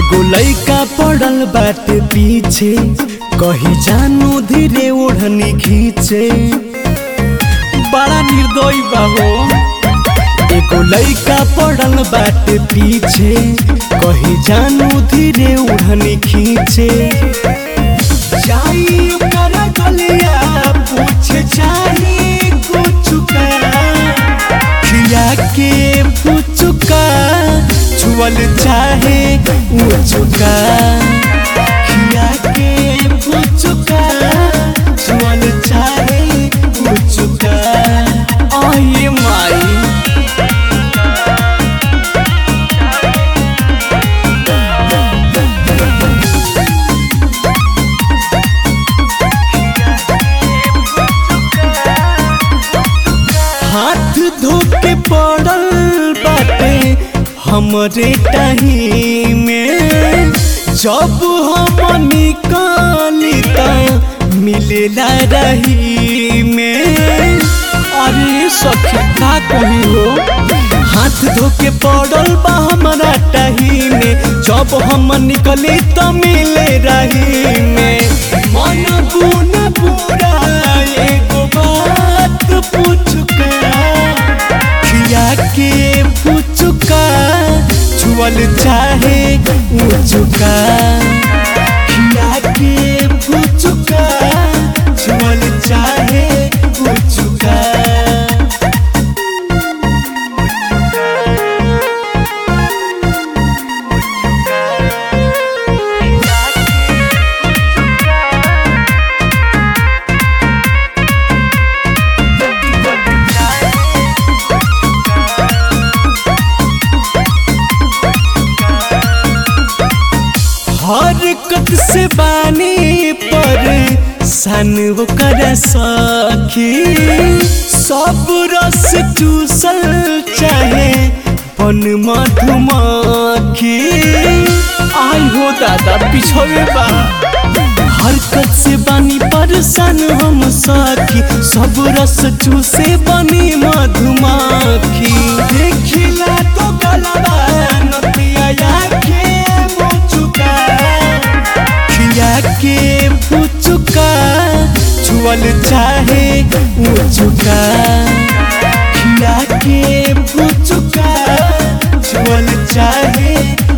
एगो लइका पड़ल बाटे पीछे कही जानू धीरे ओढ़नी खींचे बड़ा निर्दयी बा हो एगो लइका पड़ल बाटे पीछे कही जानू धीरे ओढ़नी खींचे जाई ओकरा गलिया पूछ जाई कुछ का खिया के पुचुका छुअल चाहे उचुका खिया के पुचुका छुअल चाहे उचुका आये माई हाथ धो के पड़ल बाटे हमरे टाही में जब हम निकाली त मिलेला रही में अरे सखी का कही हो हाथ धो के पड़ल बा हमारा टाही में जब हम निकली त मिले रही में मन बुन पूरा एगो बात पूछुका खिया के पूछुका छुअल चाहे ऊँचुका खिया के पूछुका छुअल चाहे ऊँचुका हरकत से बानी पर सन कर सखी सब रस चूसल चाहे पन मधुमक्खी आई हो दादा पिछोवे बा हरकत से बानी परेशान हम सखी सब रस चूसे बनी मधुमक्खी देखिला तो गलबा नतिया के मुचुका खिया के पुचुका छुअल चाहे ऊँचुका खिया के पुचुका छुअल चाहे